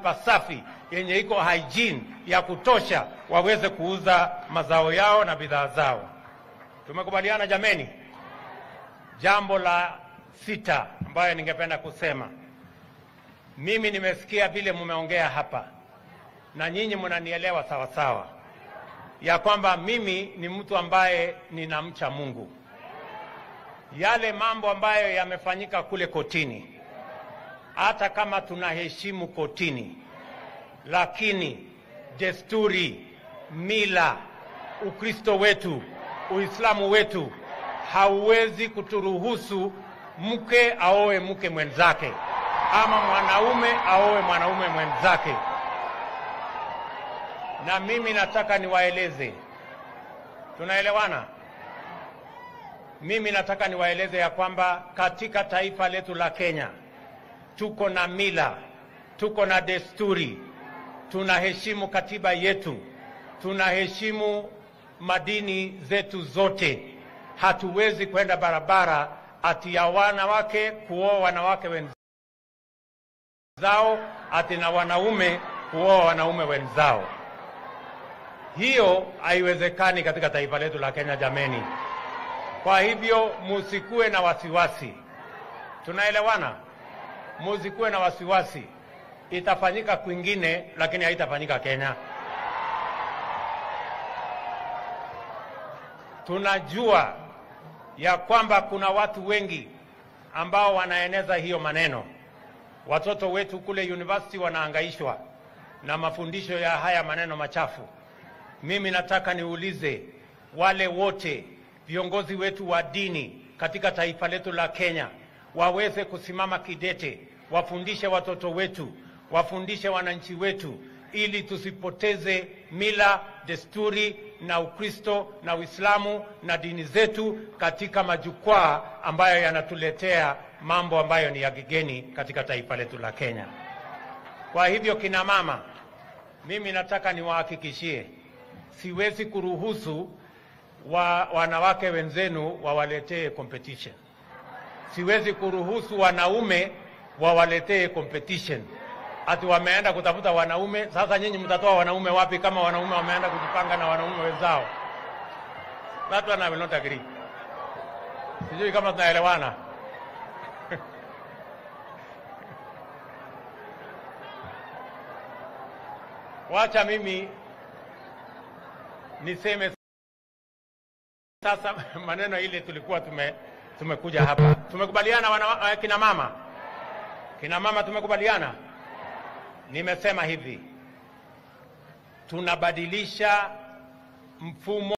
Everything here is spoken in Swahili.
pasafi yenye iko hygiene ya kutosha, waweze kuuza mazao yao na bidhaa zao. Tumekubaliana jameni? Jambo la sita ambayo ningependa kusema, mimi nimesikia vile mmeongea hapa na nyinyi mnanielewa sawa sawa, ya kwamba mimi ni mtu ambaye ninamcha Mungu. Yale mambo ambayo yamefanyika kule kotini, hata kama tunaheshimu kotini, lakini desturi, mila, Ukristo wetu, Uislamu wetu hauwezi kuturuhusu mke aoe mke mwenzake ama mwanaume aoe mwanaume mwenzake. Na mimi nataka niwaeleze, tunaelewana? Mimi nataka niwaeleze ya kwamba katika taifa letu la Kenya tuko na mila, tuko na desturi, tunaheshimu katiba yetu, tunaheshimu madini zetu zote. Hatuwezi kwenda barabara ati ya wanawake kuoa wanawake wenzao, ati na wanaume kuoa wanaume wenzao. Hiyo haiwezekani katika taifa letu la Kenya, jameni. Kwa hivyo musikuwe na wasiwasi, tunaelewana? Musikuwe na wasiwasi, itafanyika kwingine, lakini haitafanyika Kenya. Tunajua ya kwamba kuna watu wengi ambao wanaeneza hiyo maneno. Watoto wetu kule university wanaangaishwa na mafundisho ya haya maneno machafu. Mimi nataka niulize wale wote viongozi wetu wa dini katika taifa letu la Kenya waweze kusimama kidete, wafundishe watoto wetu, wafundishe wananchi wetu, ili tusipoteze mila, desturi na Ukristo na Uislamu na dini zetu katika majukwaa ambayo yanatuletea mambo ambayo ni ya kigeni katika taifa letu la Kenya. Kwa hivyo, kina mama, mimi nataka niwahakikishie, siwezi kuruhusu wa wanawake wenzenu wawaletee competition. Siwezi kuruhusu wanaume wawaletee competition, ati wameenda kutafuta wanaume. Sasa nyinyi mtatoa wanaume wapi kama wanaume wameenda kujipanga na wanaume wenzao? That one I will not agree. Sijui kama tunaelewana. Wacha mimi niseme sasa maneno ile tulikuwa tume, tumekuja hapa tumekubaliana wana, kina mama kina mama tumekubaliana. Nimesema hivi tunabadilisha mfumo